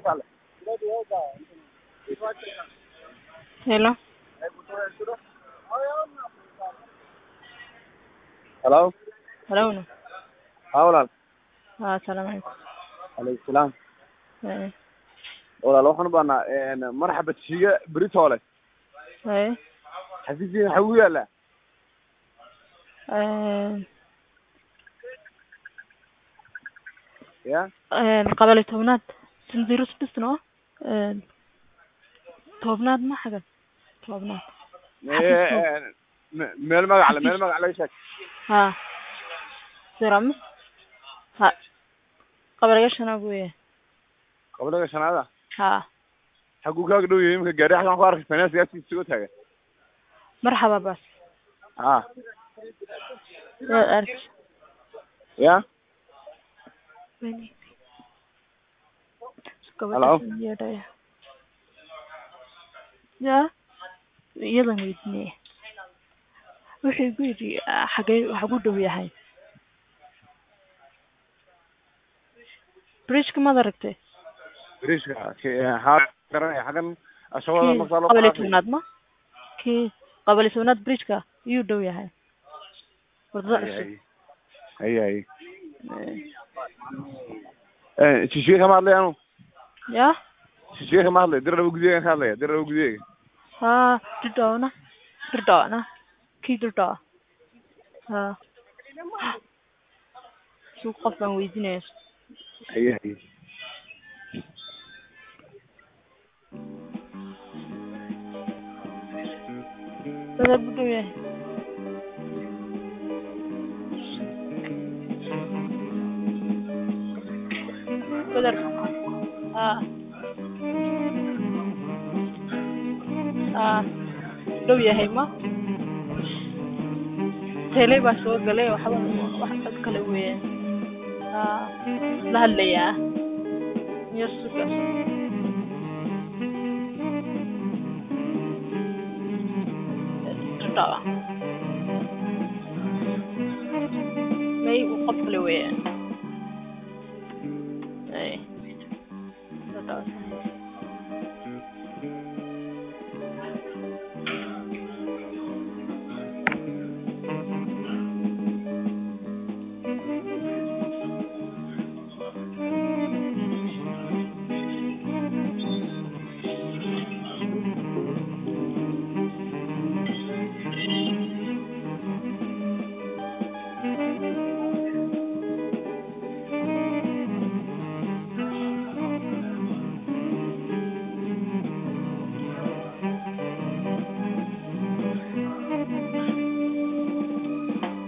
Hello. Hello. Hello. Haa walaal. Waa assalaamu calaykum. Alaykum salaam. Ee, Walaal waxaan u baahnaa een marxaba tiiga Britoole. ee, Xafiiskiisa waxa uu yaalaa. ee, Ya. ee, qabali tobnaad sandiiro sudhisno ee, tobnaad ma xagan tobnaad Ee, me- meel magac le meel magac laga sheeg. haa siramis ha qabaliga shanaad weeye Qabliga shanaada. haa Xaguu kaaga dhow yahay imika gaari xagan ku arkay finance gaarkiisa soo taagan. marxaba bas Haa. waa arki Ya. Gabadha yeedhaya. ya iyadan weydiinaya wuxuu igu yidhi ah, xagee waxa ku dhow yahay bridgeka maad aragtay Bariiska haa garanaya xagan ashawada kii markaa loo qabali qaatay. tobnaad ma kii qabali tobnaad bridgeka iyuu dhow yahay wadada cusub Hay hay. Eh, Ee shishiye kama hadlay anu. ya Shishiye kama hadlay dirada gudiga ka hadlaya dirada gudiga. haa dudhoona dudhoona kii dudhoo haa suu qof baan weydiinaya Hay hay. dada bu dhow yahay badar haa haa dhow yahay ma tele baa soo galay waxba wax cod kale weeyaan haa la hadlayaa iyo sugas dudhoo may qof kale weeyaan